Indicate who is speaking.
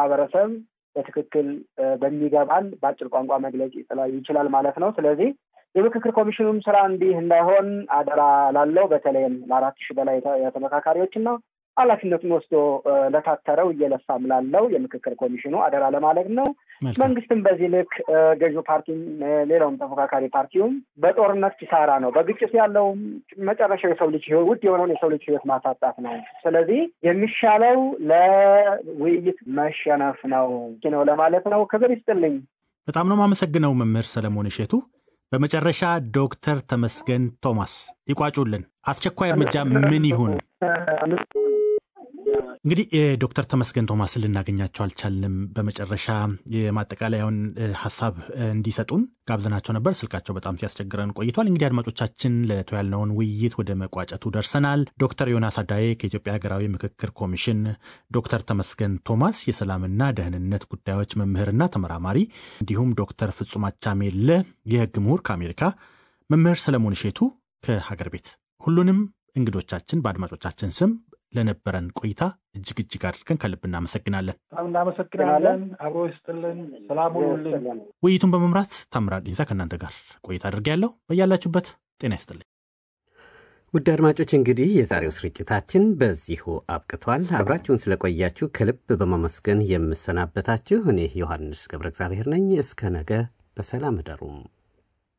Speaker 1: ማህበረሰብ በትክክል በሚገባን በአጭር ቋንቋ መግለጽ ይችላል ማለት ነው። ስለዚህ የምክክር ኮሚሽኑም ስራ እንዲህ እንዳይሆን አደራ ላለው በተለይም ለአራት ሺህ በላይ ተመካካሪዎች እና ኃላፊነቱን ወስዶ ለታተረው እየለፋም ላለው የምክክር ኮሚሽኑ አደራ ለማለት ነው። መንግስትም በዚህ ልክ ገዢው ፓርቲም ሌላውም ተፎካካሪ ፓርቲውም በጦርነት ኪሳራ ነው። በግጭት ያለው መጨረሻው የሰው ልጅ ውድ የሆነውን የሰው ልጅ ህይወት ማሳጣት ነው። ስለዚህ የሚሻለው ለውይይት መሸነፍ ነው ነው ለማለት ነው። ክብር ይስጥልኝ።
Speaker 2: በጣም ነው የማመሰግነው መምህር ሰለሞን እሸቱ። በመጨረሻ ዶክተር ተመስገን ቶማስ ይቋጩልን። አስቸኳይ እርምጃ ምን ይሁን? እንግዲህ ዶክተር ተመስገን ቶማስን ልናገኛቸው አልቻልንም። በመጨረሻ የማጠቃለያውን ሀሳብ እንዲሰጡን ጋብዘናቸው ነበር። ስልካቸው በጣም ሲያስቸግረን ቆይቷል። እንግዲህ አድማጮቻችን ለዕለቱ ያልነውን ውይይት ወደ መቋጨቱ ደርሰናል። ዶክተር ዮናስ አዳዬ ከኢትዮጵያ ሀገራዊ ምክክር ኮሚሽን፣ ዶክተር ተመስገን ቶማስ የሰላምና ደህንነት ጉዳዮች መምህርና ተመራማሪ፣ እንዲሁም ዶክተር ፍጹም አቻሜለ የህግ ምሁር ከአሜሪካ፣ መምህር ሰለሞን እሼቱ ከሀገር ቤት ሁሉንም እንግዶቻችን በአድማጮቻችን ስም ለነበረን ቆይታ እጅግ እጅግ አድርገን ከልብ እናመሰግናለን።
Speaker 3: በጣም እናመሰግናለን። አብሮ ይስጥልን። ሰላም ሁኑልን።
Speaker 2: ውይይቱን በመምራት ታምራት ዲንሳ ከእናንተ ጋር ቆይታ አድርጌያለሁ። በያላችሁበት ጤና ይስጥልኝ።
Speaker 4: ውድ አድማጮች እንግዲህ የዛሬው ስርጭታችን በዚሁ አብቅቷል። አብራችሁን ስለቆያችሁ ከልብ በማመስገን የምሰናበታችሁ እኔ ዮሐንስ ገብረ እግዚአብሔር ነኝ። እስከ ነገ በሰላም እደሩም።